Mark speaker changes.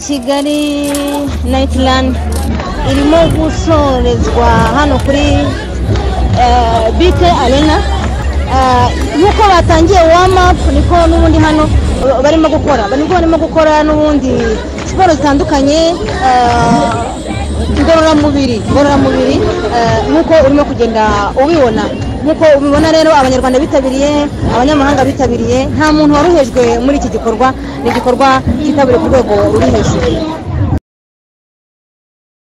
Speaker 1: kigali nayitirandi irimo gusorezwa hano kuri bike arena nk'uko batangiye wamapu niko n'ubundi hano barimo gukora barimo gukora n'ubundi siporo zitandukanye ngororamubiri ngororamubiri nk'uko urimo kugenda ubibona nk'uko ubibona rero abanyarwanda bitabiriye abanyamahanga bitabiriye nta muntu worohejwe muri iki gikorwa ni igikorwa cyitabiriwe ku rwego ruri hejuru